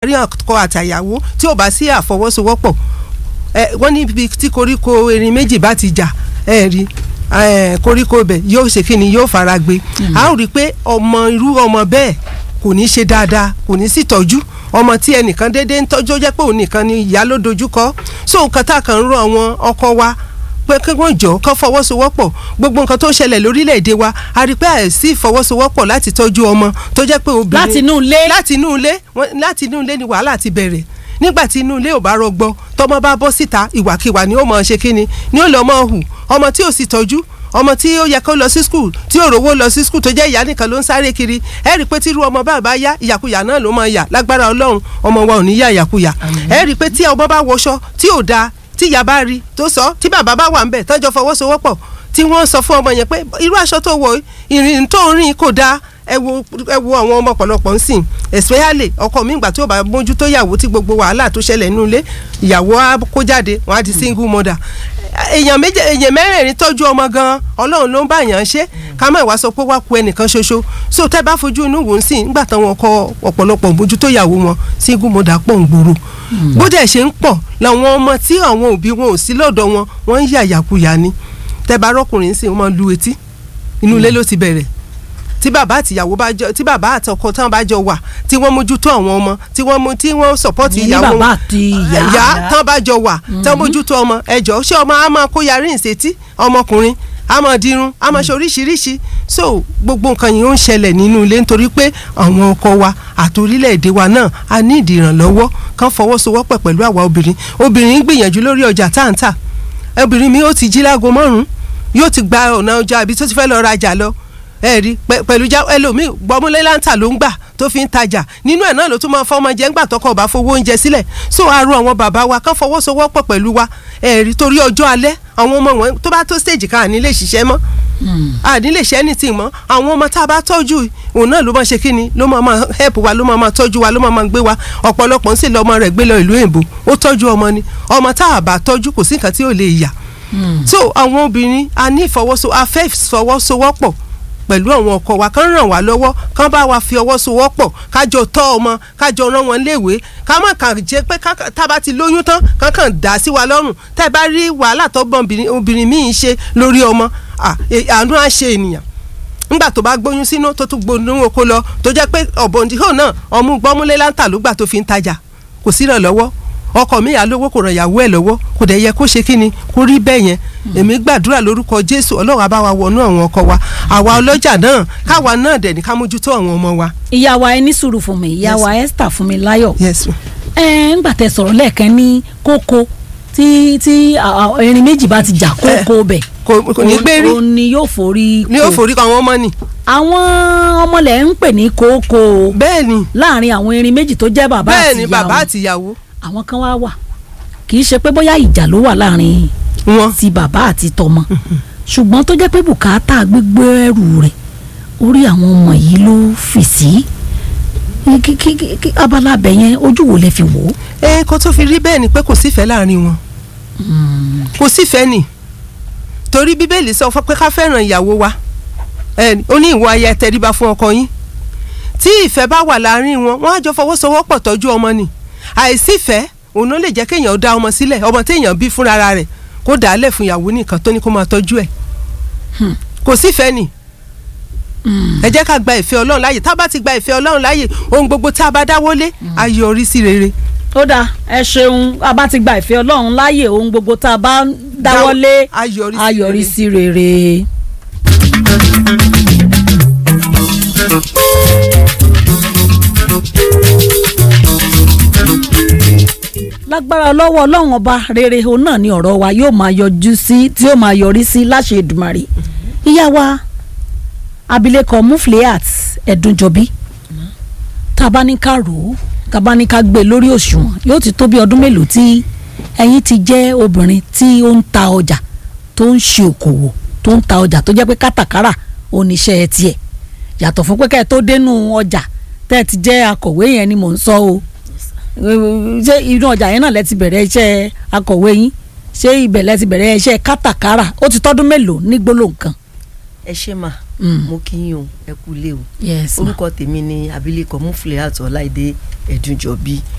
láàrin ọkọ àtàyàwó tí ò bá sí àfọwọ́sowọ́pọ̀ ẹ wọ́n ní ibi tí koríko erin méjì bá ti jà ẹ rí ẹ koríko bẹ̀ yóò ṣe kí ni yóò fara gbé a ó rí i pé ọmọ irú ọmọ bẹ́ẹ̀ kò ní ṣe dáadáa kò ní sí tọ́jú ọmọ tí ẹnìkan déédéé ń tọ́jú ó jẹ́ pé òun nìkan ni ìyá ló dojúkọ so nǹkan tá a kàn ń rọ àwọn ọkọ wa pé kí wọ́n jọ kán fọwọ́sowọ́pọ̀ gbogbo nǹkan tó ń ṣẹlẹ̀ lórílẹ̀‐èdè wa a rí i pé àìsí ìfọwọ́sowọ́pọ̀ láti tọ́jú ọmọ tó jẹ́ pé obìnrin láti inú ilé láti inú ilé wọ́n- láti inú ilé ni wàhálà ti bẹ̀rẹ̀ nígbà tí inú ilé ò bá rọgbọ tọmọ bá bọ́ síta ìwàkiwà ni ó mọ̀ ṣe kíni ni ó lọ́ mọ̀ hù ọmọ tí ò sì tọ́jú ọmọ tí ó yẹ kó lọ sí skul tí ò rówó lọ sí skul tó jẹ́ ìyá nìkan ló ń sáré kiri ẹ rí i pé tírú ọmọ bá bá yá ìyàkuyà náà ló máa yà lágbára ọlọ́run ọmọ wa ò ní yá ìyàkuyà ẹ rí i pé tí ọmọ bá wọṣọ tí ò dáa tí ìyá bá rí tó sọ tí bàbá bá wà ń bẹ̀ tọ́jọ́ fọwọ́sowọ́pọ̀ tí wọ́n sọ fún ọmọ yẹn pé irú aṣọ tó wọ̀ ìrìn tó ń rìn kò dáa ẹ wo ẹ wo àwọn ọmọ ọ̀pọ̀lọpọ̀ ń sìn especially ọkọ mi ìgbà tí ó bá mójútó ìyàwó tí gbogbo wàhálà tó ṣẹlẹ̀ nínú ilé ìyàwó á kó jáde wọn á di single mother èèyàn méje èèyàn mẹ́rẹ̀ẹ̀rin tọ́jú ọmọ gan ọlọ́run ló ń bá yàn ṣe ká má ìwà sọ pé wá ku ẹnìkan ṣoṣo so tẹ́ bá fojú inú wò ń sìn nígbà táwọn kọ ọ̀pọ̀lọpọ̀ mójútó ìyàwó wọn single mother pọ̀ ń gbòòrò bó dẹ̀ ṣe ń pọ̀ làwọn ọmọ tí àwọn òbí wọn ò sí lọ́dọ̀ wọn wọ́n ń yà yàkuyà ni tẹ́ bá rọ́kùnrin sìn wọ́n máa lu etí inú ilé ló ti bẹ̀rẹ̀ tí bàbá àtìyàwó bá jọ tí bàbá àtọkọ tán bá jọ wà tí wọ́n mójútó àwọn ọmọ tí wọ́n mú tí wọ́n sọ̀pọ́tì Ìyẹn ní ìyàwó bàbá wọn àti ìyá. ìyá tán bá jọ wà tán mójútó ọmọ ẹjọ́ ṣé ọmọ á máa kó yarí ìṣètí ọmọkùnrin á máa dirun á máa ṣe oríṣiríṣi so gbogbo nǹkan yìí ó ń ṣẹlẹ̀ nínú ilé nítorí pé àwọn ọkọ wa àti orílẹ̀-èdè wa náà a ní ìdí ìrànlọ́wọ́ kán fọwọ́sowọ́pọ̀ pẹ̀lú àwa obìnrin obìnrin ń gbìyànjú lórí ọjà táǹtà obìnrin mi ó ti jí láago márùn-ún yóò ti gba ọ̀nà ọjà àbí tó ti fẹ́ lọ rajà lọ ẹ rí pẹ- pẹ̀lú já ẹlòmíì gbọmúlé láǹtà ló ń gbà tó fi ń tajà nínú ẹ̀ náà ló tún máa fọmọ jẹ ńgbà tọkọ ọba fowó oúnjẹ sílẹ̀ so aró àwọn bàbá wa kán fọwọ́sowọ́pọ̀ pẹ̀lú wa ẹ rí torí ọjọ́ alẹ́ àwọn ọmọ wọn tó bá tó stage kan àní lè ṣiṣẹ́ mọ́ àní lè ṣe anything mọ́ àwọn ọmọ tá a bá tọ́jú òun náà ló máa ṣe kí ni ló máa máa help wa ló máa máa tọ́jú wa ló máa máa gbé wa ọ̀pọ̀lọpọ̀ ń sì lọ ọmọ rẹ̀ gbé lọ ìlú èbó ó tọ́jú ọmọ ni ọmọ tá a bá tọ́jú kò sí nǹkan tí ò lè yà so àwọn obìnrin a ní ìfọwọ́so a fẹ́ ìfọwọ́sowọ́pọ̀ pẹ̀lú àwọn ọkọ wa kán ràn wá lọ́wọ́ kán bá wa fi ọwọ́ sowọ́pọ̀ kájọ tọ́ ọmọ kájọ rán wọn léèwé ká má kàn jẹ́ pé ká- tá a bá ti lóyún tán kán kàn dá sí wa lọ́rùn tá ẹ bá rí wàhálà tó bọ̀ obìnrin- obìnrin míì ṣe lórí ọmọ à, e- àánú á ṣe ènìyàn ńgbà tó bá gbóyún sínú tó tún gbóyún oko lọ tó jẹ́ pé ọ̀bọ̀ndìhàn náà ọmú gbọ́múlé láǹtà ló gbà tó fi ń tajà kò sí ìrànlọ́wọ́ ọkọ mi yà lówó kò ràn ìyàwó ẹ̀ lọ́wọ́ kò dẹ̀ yẹ kó ṣe kí ni kó rí bẹ́ẹ̀ yẹn èmi gbàdúrà lórúkọ jésù ọlọ́run á bá wa wọnú àwọn ọkọ wa àwa ọlọ́jà náà káwa náà dẹ̀ ní ká mójútó àwọn ọmọ wa. ìyá wa ẹ ní sùúrù fún mi ìyá Yes. wa Esther fún mi láyọ̀ yes ma. ẹ ńgbà tẹ sọ̀rọ̀ lẹ́ẹ̀kan ní kókó tí tí à- à- erin méjì bá ti jà kókó bẹ̀ kò kò ní gbé rí òun ni yóò forí ni yóò kó. forí kan àwọn ọmọ nì. àwọn ọmọlẹ̀ ń pè ní kókó bẹ́ẹ̀ ni láàrin àwọn erin méjì tó jẹ́ bàbá bẹ́ẹ̀ àti ni ìyá bàbá wọn àti ìyàwó àwọn kan wá wà kì í ṣe pé bóyá ìjà ló wà láàrin wọn. ti bàbá àti tọmọ ṣùgbọ́n tó jẹ́ pé bùkátà gbígbé ẹrù rẹ̀ orí àwọn ọmọ yìí ló fì sí Kí- kí- kí- kí- abala abẹ yẹn ojú wo lẹ fi wò ó. ẹ kó tó fi rí bẹ́ẹ̀ ni pé kò sífẹ̀ẹ́ láàrin wọn kò sífẹ̀ẹ́ nì torí bíbélì sọ fún pé ká fẹ́ràn ìyàwó wa ẹ ó ní ìwọ aya ẹ tẹríba fún ọkọ yín tí ìfẹ́ bá wà láàrin wọn wọ́n á jọ fọwọ́sowọ́pọ̀ tọ́jú ọmọ ni àìsífẹ́ òun ló lè jẹ́ kéèyàn dá ọmọ sílẹ̀ ọmọ téèyàn bí fúnra rẹ̀ kó dà á lẹ̀ fún ìyàwó nìkan tó ní kó máa tọ́jú ẹ̀ kò sífẹ́ nì ẹ jẹ́ ká gba ìfẹ́ ọlọ́run láàyè tá a bá ti gba ìfẹ́ ọlọ́run láàyè ohun gbogbo tá a bá dáwọ́lé á yọrí sí rere. ó dáa ẹ ṣeun a bá ti gba ìfẹ́ ọlọ́run láàyè ohun gbogbo tá a bá ń dáwọ́lé á yọrí sí a yọrí rere. sí rere. lágbára lọ́wọ́ ọlọ́run ọba rere òun náà ni ọ̀rọ̀ wa yóò máa yọjú sí tí yóò máa yọrí sí láṣẹ Èdùmàrè ìyá wa abilékọ Mufliat Ẹ̀dùnjọbí tá a bá ní ká rò ó tá a bá ní ká gbé lórí òṣùwọ̀n yóò ti tó bí ọdún mélòó tí ẹ̀yin ti jẹ́ obìnrin tí ó ń ta ọjà tó ń ṣe òkòwò tó ń ta ọjà tó jẹ́ pé kátàkárà oníṣẹ́ tiẹ̀ yàtọ̀ fún pé kẹ́ ẹ tó dénú ọjà tẹ́ ẹ ti jẹ́ akọ̀wé yẹn ni mò ń sọ o ṣé inú ọjà yẹn náà lẹ ti bẹ̀rẹ̀ iṣẹ́ akọ̀wé yín ṣé ibẹ̀ lẹ ti bẹ̀rẹ̀ iṣẹ́ kátàkárà ó ti tọ́dún mélòó ní gbólóhùn kan. ẹ ṣe mà Mm. mo kí yín o ẹ kú lé o yes ma orúkọ tèmi ni abilékọ Mufliat Ọláìdé Ẹ̀dùnjọbí